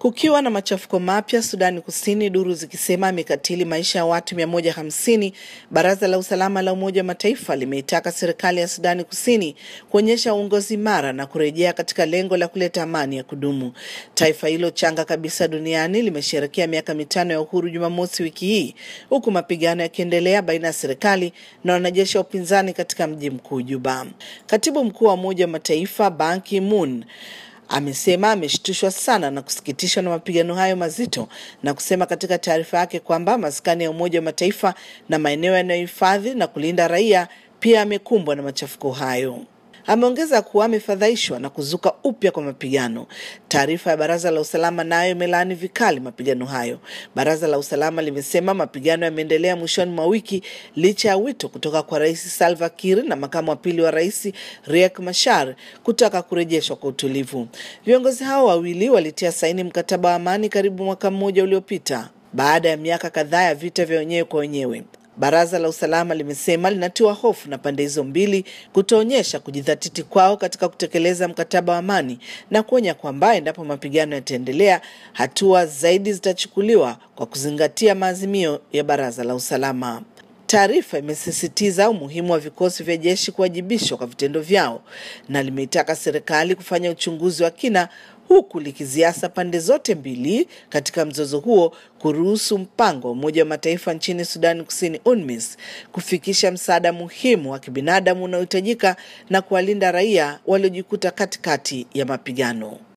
Kukiwa na machafuko mapya Sudani Kusini, duru zikisema amekatili maisha ya watu 150, baraza la usalama la Umoja wa Mataifa limeitaka serikali ya Sudani Kusini kuonyesha uongozi imara na kurejea katika lengo la kuleta amani ya kudumu. Taifa hilo changa kabisa duniani limesherehekea miaka mitano ya uhuru Jumamosi wiki hii, huku mapigano yakiendelea baina ya serikali na wanajeshi wa upinzani katika mji mkuu Juba. Katibu mkuu wa Umoja wa Mataifa Ban Ki-moon amesema ameshtushwa sana na kusikitishwa na mapigano hayo mazito na kusema katika taarifa yake kwamba maskani ya Umoja wa Mataifa na maeneo yanayohifadhi na kulinda raia pia yamekumbwa na machafuko hayo. Ameongeza kuwa amefadhaishwa na kuzuka upya kwa mapigano. Taarifa ya baraza la usalama nayo imelaani vikali mapigano hayo. Baraza la usalama limesema mapigano yameendelea mwishoni mwa wiki licha ya wito kutoka kwa Rais Salva Kiir na makamu wa pili wa rais Riek Machar kutaka kurejeshwa kwa utulivu. Viongozi hao wawili walitia saini mkataba wa amani karibu mwaka mmoja uliopita baada ya miaka kadhaa ya vita vya wenyewe kwa wenyewe. Baraza la usalama limesema linatiwa hofu na pande hizo mbili kutoonyesha kujidhatiti kwao katika kutekeleza mkataba wa amani na kuonya kwamba endapo mapigano yataendelea, hatua zaidi zitachukuliwa kwa kuzingatia maazimio ya baraza la usalama. Taarifa imesisitiza umuhimu wa vikosi vya jeshi kuwajibishwa kwa vitendo vyao na limeitaka serikali kufanya uchunguzi wa kina huku likiziasa pande zote mbili katika mzozo huo kuruhusu mpango wa Umoja wa Mataifa nchini Sudani Kusini UNMISS kufikisha msaada muhimu wa kibinadamu unaohitajika na kuwalinda raia waliojikuta katikati ya mapigano.